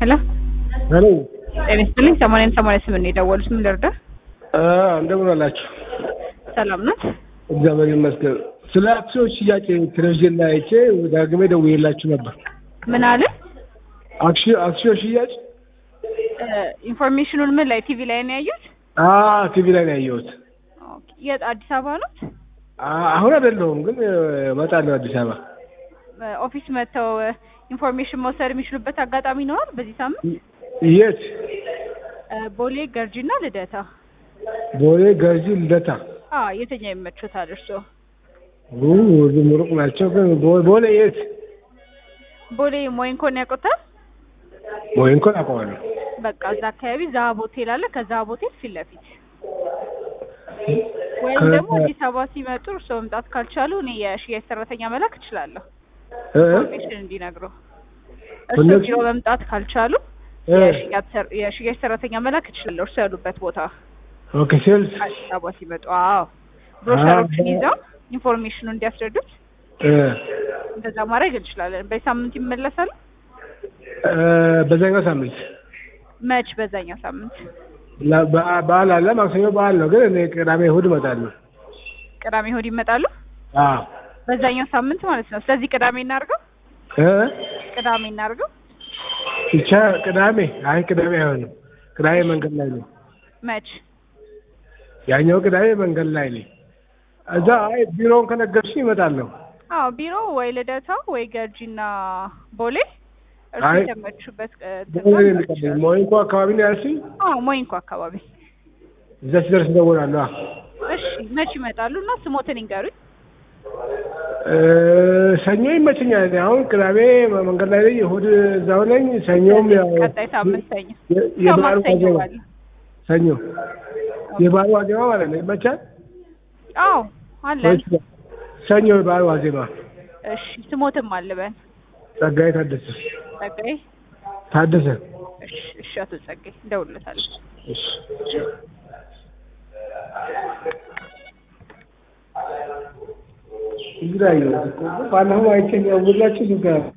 ሄሎ ሄሎ ጤና ይስጥልኝ። ሰማንያን ሰማንያ ስምንት ነው የደወሉት። ምን ልርዳ? እንደምን አላችሁ? ሰላም ናት? እግዚአብሔር ይመስገን። ስለ አክሲዮን ሽያጭ ቴሌቪዥን ላይ አይቼ ዳግሜ ደውዬላችሁ ነበር። ምን አለ? አክሲዮ- አክሲዮን ሽያጭ ኢንፎርሜሽኑን ምን ላይ ቲቪ ላይ ነው ያዩት? ቲቪ ላይ ነው ያየሁት። ኦኬ። የት አዲስ አበባ ነው? አ- አሁን አይደለሁም ግን እመጣለሁ አዲስ አበባ። ኦፊስ መጥተው ኢንፎርሜሽን መውሰድ የሚችሉበት አጋጣሚ ይኖራል በዚህ ሳምንት? የት? ቦሌ፣ ገርጂና ልደታ። ቦሌ፣ ገርጂ፣ ልደታ። አዎ የትኛው ይመቾታል እርስዎ? ኡ፣ ሁሉም ሩቅ ናቸው። ግን ቦ- ቦሌ የት? ቦሌ ሞይንኮን ያውቁታል? ሞይንኮን አውቀዋለሁ። በቃ እዛ አካባቢ ዛሀብ ሆቴል አለ። ከዛሀብ ሆቴል ፊት ለፊት ወይም ከ- ደግሞ አዲስ አበባ ሲመጡ እርስዎ መምጣት ካልቻሉ እኔ የሽያጭ ሰራተኛ መላክ እችላለሁ። እ? ኢንፎርሜሽን እንዲነግሩ እርስዎ እነሱ- ቢሮ መምጣት ካልቻሉ እ? የሽያጭ ሰር- የሽያጭ ሰራተኛ መላክ እችላለሁ። እርስዎ ያሉበት ቦታ ኦኬ ሴልስ አዲስ አበባ ሲመጡ። አዎ ብሮሸሮችን አዎ። ይዘው ኢንፎርሜሽኑ እንዲያስረዱት እ፣ እንደዛ ማድረግ እንችላለን። በሳምንት ይመለሳሉ? እ፣ በዛኛው ሳምንት መች? በዛኛው ሳምንት ላ- በ- በዓል አለ። ማክሰኞ በዓል ነው። ግን እኔ ቅዳሜ እሑድ እመጣለሁ። ቅዳሜ እሑድ ይመጣሉ? አዎ በዛኛው ሳምንት ማለት ነው። ስለዚህ ቅዳሜ እናድርገው፣ እ? ቅዳሜ እናድርገው። ብቻ ቅዳሜ አይ ቅዳሜ አይሆንም። ቅዳሜ መንገድ ላይ ነው። መች? ያኛው ቅዳሜ መንገድ ላይ ነኝ። እዛ አይ ቢሮውን ከነገርሽኝ እመጣለሁ። አዎ ቢሮ ወይ ልደታ ወይ ገርጂና ቦሌ እርሱ አይ፣ የተመቹበት እ, ቦሌ ነው ተግባር የሚቀበለኝ። ሞይንኮ አካባቢ ነው ያልሽኝ? አዎ ሞይንኮ አካባቢ። እዛ ሲደርስ እደውላለሁ። አ እሺ መች ይመጣሉ? እና ስሞትን ይንገሩኝ። እ፣ ሰኞ ይመቸኛል። እኔ አሁን ቅዳሜ መንገድ ላይ ነኝ፣ እሑድ እዛው ነኝ። ሰኞም ያው ቀጣይ ሳምንት ሰኞ የ- ያው የበዓሉ ማክሰኞ ዋዜማ ባለ ሰኞ የበዓሉ ዋዜማ ማለት ነው። ይመቻል አዎ አለን። ወይስ ሰኞ የበዓሉ ዋዜማ? እሺ ስሞትም አልበን ጸጋዬ ታደሰ ጸጋዬ። ታደሰ። እሺ እሺ አቶ ጸጋዬ እንደውልለታለሁ። እሺ እንግዲህ አየሁት እኮ ባለፈው አይቼ ያውላችሁ